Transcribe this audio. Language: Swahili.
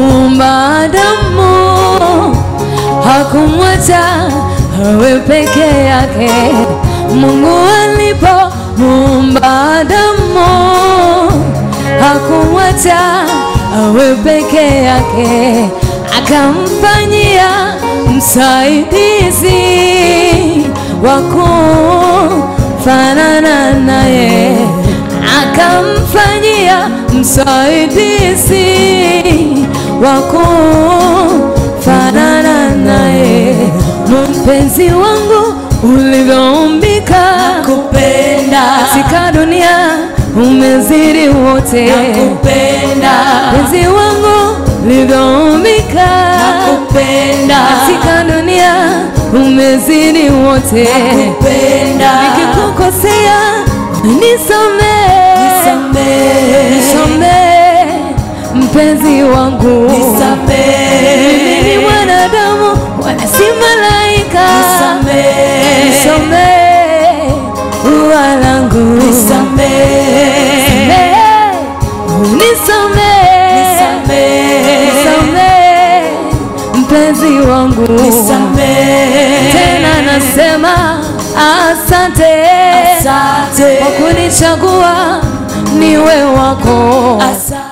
muumba Adamu hakumwacha awe peke yake. Mungu alipo muumba Adamu hakumwacha awe peke yake, akamfanyia msaidizi wa kufanana naye, akamfanyia msaidizi wa kufanana naye. Mpenzi wangu ulivyoumbika Nakupenda, katika dunia umezidi wote, nakupenda, mpenzi wangu ulivyoumbika nakupenda, katika dunia umezidi wote. nakupenda, Nikikukosea nisamee, nisamehe, nisamee mpenzi wangu, mimi ni nisamehe, mwanadamu wala si malaika, nisamehe, nisamee ua langu, nisamehe, nisamee, nisamehe, nisamee mpenzi wangu, nisamehe, tena nasema asante asante, kwa kunichagua niwe wako. asante.